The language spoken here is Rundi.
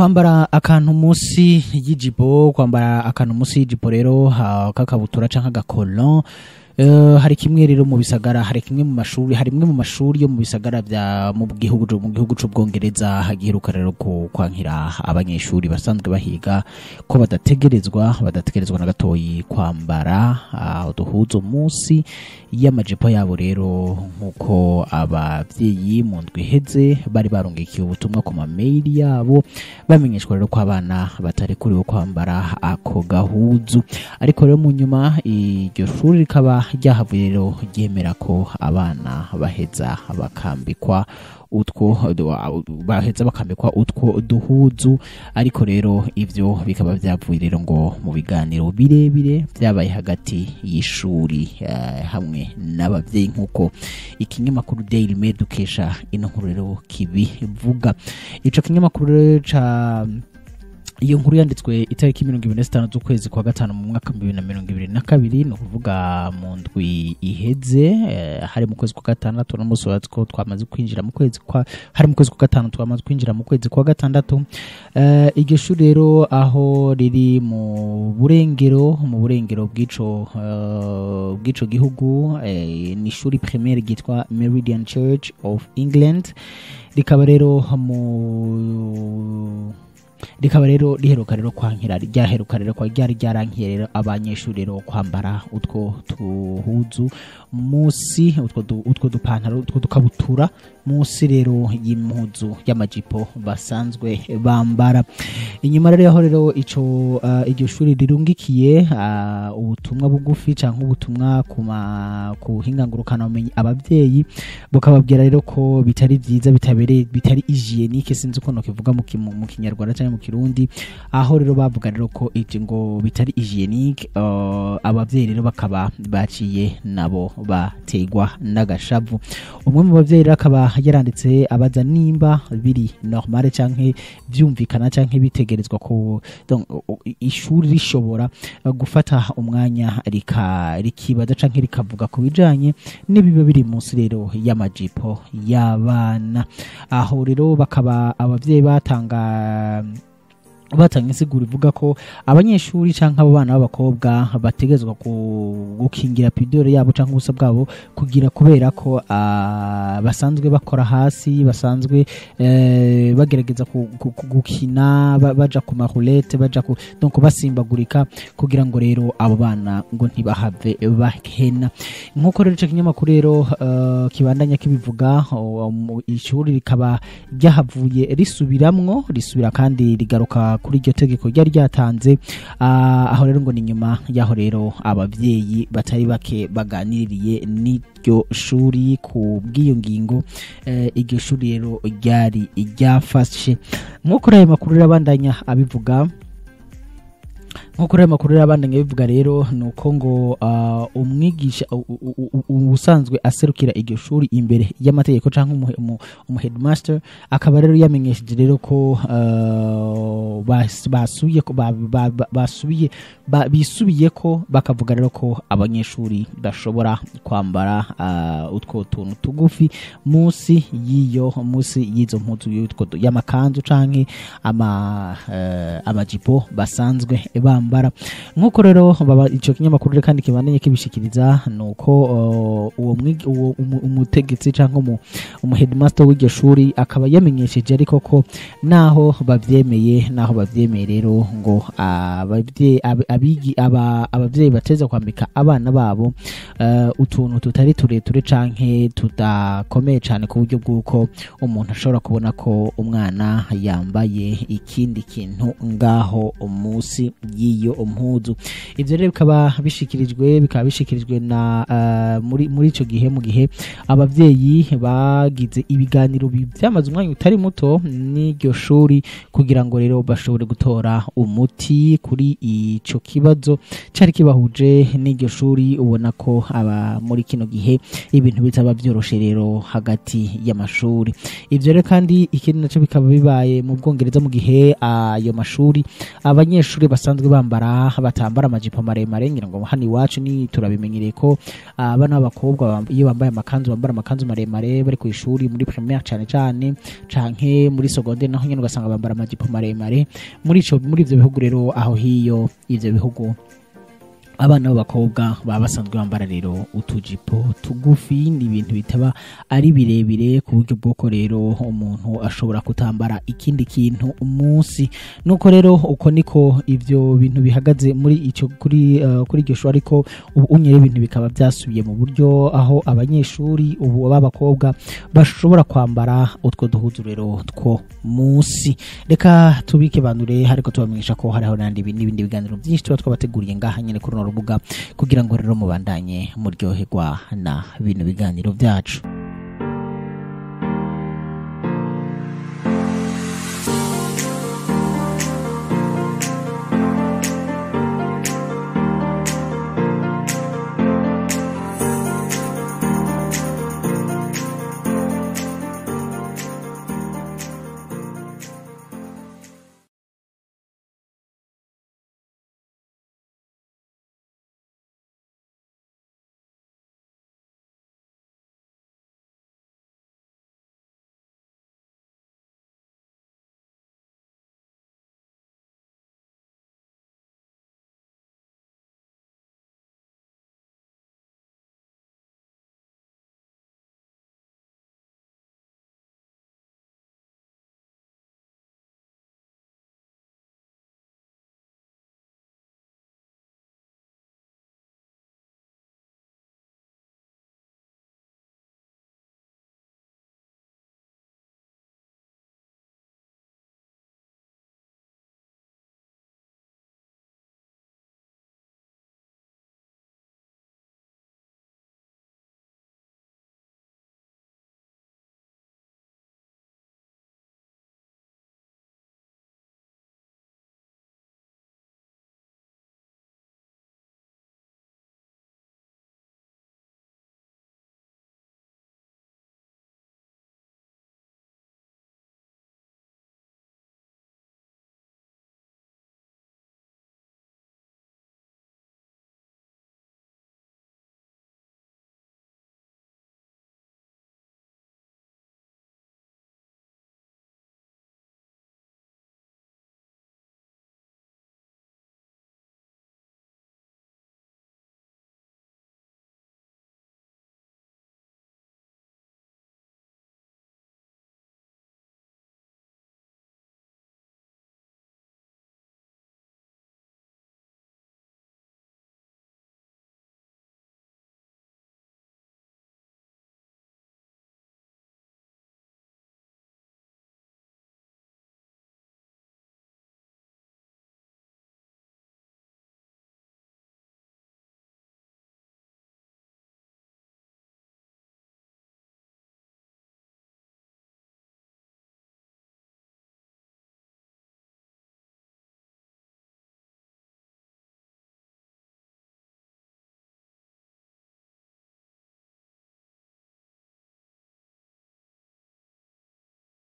kwambara akantu munsi y'ijipo kwambara akantu munsi y'ijipo rero ha- k'akabutura canke agakolon Eh, hari kimwe rero mu bisagara hari kimwe mu mashuri hari imwe mu mashuri yo mu bisagara bya mu gihugu mu gihugu c'ubwongereza hagiheruka rero ku kwankira abanyeshuri basanzwe bahiga ko badategerezwa badategerezwa na gatoyi kwambara ah, uduhuzo munsi y'amajipo yabo rero nk'uko abavyeyi mu ndwi iheze bari barungikiye ubutumwa ku mameyili yabo bamenyeshwa rero ko abana batarekuriwe kwambara ako gahuzu ariko rero mu nyuma iryo shuri rikaba ryahavuye rero ryemera ko abana baheza bakambikwa utwo baheza bakambikwa utwo duhuzu ariko rero ivyo bikaba vyavuye rero ngo mu biganiro birebire vyabaye hagati y'ishuri eh, hamwe n'abavyeyi nk'uko ikinyamakuru Daily Mail dukesha ino nkuru rero kibivuga ico kinyamakuru rero ca iyo nkuru yanditswe itariki mirongo ibiri na zitanu z'ukwezi kwa gatanu mu mwaka bibiri na mirongo ibiri na kabiri ni ukuvuga mu ndwi iheze eh, hari mu kwezi kwa gatandatu n'umunsi wa ko twamaze kwinjira mu kwezi kwa hari mu kwezi kwa gatanu twamaze kwinjira mu kwezi kwa gatandatu Eh, iryo shuri rero aho riri mu burengero mu burengero bw'ico eh, bw'ico gihugu eh, ni ishuri primaire ryitwa Meridian Church of England rikaba rero mu rikaba rero riheruka rero kwankira ryaheruka rero kwa ryari ryarankiye rero abanyeshuri rero kwambara utwo tuhuzu musi utwo du- utwo dupantaro utwo dukabutura musi rero y'impuzu y'amajipo basanzwe bambara inyuma rero yaho rero ico uh, iryo shuri rirungikiye uh, ubutumwa bugufi canke ubutumwa ku ma- ku hingangurukana bumenyi abavyeyi bukababwira rero ko bitari vyiza bitabereye bitari hygienique sinzi uko nokivuga mu ki- mu mu kinyarwanda cyangwa mu kirundi aho rero bavuga rero ko ivyo ngo bitari hygienique uh, abavyeyi rero bakaba baciye nabo bategwa n'agashavu umwe mu bavyeyi rero akaba yaranditse abaza nimba biri normale canke vyumvikana canke bitegerezwa ko donc, u- u- ishuri rishobora uh, gufata umwanya rika rikibaza canke rikavuga ku bijanye n'ibiba biri munsi rero y'amajipo y'abana aho rero bakaba abavyeyi batanga batanga insiguro ivuga ko abanyeshuri canke abo bana b'abakobwa bategezwa ku- gukingira pidore yabo canke ubusa bwabo kugira kubera ko ah, basanzwe bakora hasi basanzwe eh, bagerageza ku- ku- ku- gukina ba- baja ku marulete baja ku donc basimbagurika kugira ngo rero abo bana ngo ntibahave bahena nk'uko rero ico kinyamakuru rero eh, kibandanya kibivuga o- mu- ishuri rikaba ryahavuye risubiramwo risubira kandi rigaruka kuri iryo tegeko ryari ryatanze ah, aho rero ngo ni nyuma y'aho rero abavyeyi batari bake baganiriye n'iryo shuri ku bw'iyo ngingo eh, iryo shuri rero ryari ryafashe nk'uko rero ayo makuru rero abandanya abivuga nk'uko rero amakuru rero abandanya bivuga rero ni uko ngo ah, umwigisha u- u- u- u- usanzwe aserukira iryo shuri imbere y'amategeko cyangwa umuhe- umu- umuheadmaster akaba rero yamenyesheje rero ko ah, bas- basubiye ko- ba- ba- ba- basubiye ba- bisubiye ko bakavuga rero ko abanyeshuri bashobora kwambara ah, utwo tuntu tugufi munsi y'iyo munsi y'izo mpuzu y'utwo du- y'amakanzu canke ama eh, amajipo basanzwe bambara nk'uko rero baba ico kinyamakuru rero kandi kibandanye kibishikiriza ni uko uh, uwo mwigi- uwo umu- umutegetsi canke umu, umu headmaster w'iryo shuri akaba yamenyesheje ariko ko naho bavyemeye naho bavyemeye rero ngo abavye- ab- abigi- aba- abavyeyi bateza kwambika abana babo eh, utuntu tutari tureture canke tudakomeye cane ku buryo bw'uko umuntu ashobora kubona ko umwana yambaye ikindi kintu ngaho munsi y'iyo mpuzu ivyo rero bikaba bishikirijwe bikaba bishikirijwe na eh, muri muri ico gihe mu gihe abavyeyi bagize ibiganiro bi- vyamaze umwanya utari muto n'iryo shuri kugira ngo rero bashobore gutora umuti kuri ico kibazo cari kibahuje n'iryo shuri ubona ko aba muri kino gihe ibintu bitaba vyoroshe rero hagati y'amashuri ivyo rero kandi ikindi naco bikaba bibaye mu bwongereza mu gihe ayo mashuri abanyeshuri basanzwe bambara bambara batambara amajipo maremare ngira ngo hano iwacu ni turabimenyereye ko abana b'abakobwa bam- iyo bambaye amakanzu bambara amakanzu maremare bari ku ishuri muri primaire cyane cyane canke muri secondaire naho nyene ugasanga bambara amajipo maremare muri ico muri ivyo bihugu rero aho hiyo ivyo bihugu abana b'abakobwa baba basanzwe bambara rero utujipo tugufi ni ibintu bitaba ari birebire ku buryo bw'uko rero umuntu ashobora kutambara ikindi kintu umunsi nuko rero uko niko ivyo bintu bihagaze muri ico kuri uh, kuri iryo shuri ariko ubu unyere ibintu bikaba byasubiye mu buryo aho abanyeshuri ubu b'abakobwa bashobora kwambara utwo duhuzu rero two munsi reka tubike bandure ariko tubamenyesha ko hariho n'andi bi- n'ibindi biganiro byinshi tuba twabateguriye ngaha nyene kuri runo rubuga kugira ngo rero mubandanye muryoherwa na bino biganiro byacu